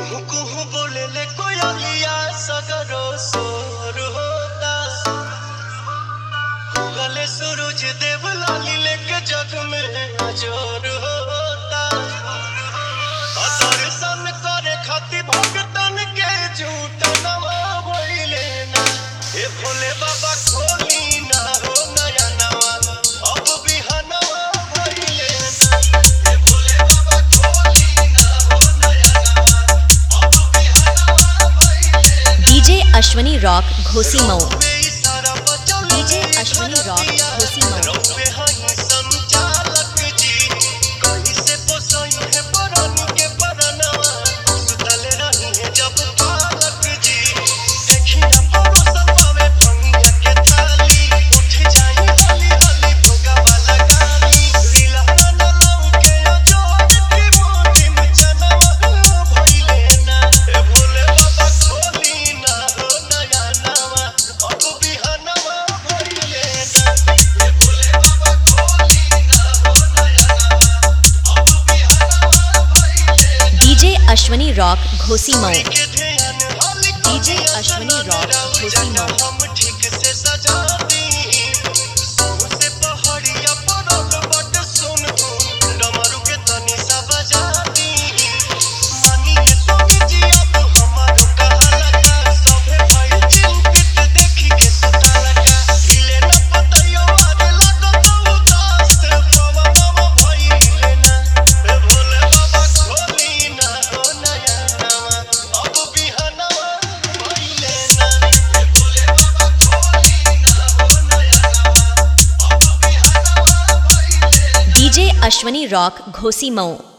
कुहू कुहू बोले ले कोयलिया सगरो सोर होता गले सूरज देव लाली लेके जग में अजोर होता और दर्शन करे खातिर भक्तन के झूठ नवा भइले ना ए भोले बाबा खोली ना हो नया नवा अब बिहनवा भइले ना ए भोले बाबा खोली ना हो नया नवा अब बिहनवा भइले ना DJ Ashwani rock Ghosi Mau DJ Ashwini rock घोसी रौवे हई संचालक जी कहीं से पोसई है परन के परनवा सुतल रही है जब पालक जी देखी ना परोसन पावे भंगिया के थाली उठ जाई हली हली भोगा वाला गाली रीला ना लौके अजोर की मोटी में चनवा भइले ना ए भोले बाबा खोली ना हो नया नवा अब बिहनवा भइले ना ए भोले बाबा खोली ना हो नया नवा अब बिहनवा भइले ना DJ Ashwani rock Ghosi Mau DJ DJ Ashwini rock Ghosi Mau. हम ठीक से सजा दी से पहाड़िया पड़ल बट सुन डमरू के तनी सा बजा दी मानिए स्वामी जी अब हमारो कहाला का सभे भाई चिंतित देखी के सुताला का हिले न पतइयो आरे लागत उदास बाबा बाबा भइले ना ए भोले बाबा खोली ना हो नया नवा अब बिहनवा भइले ना ए भोले बाबा खोली ना हो नया नवा अब बिहनवा भइले ना डीजे अश्वनी रॉक घोसी मऊ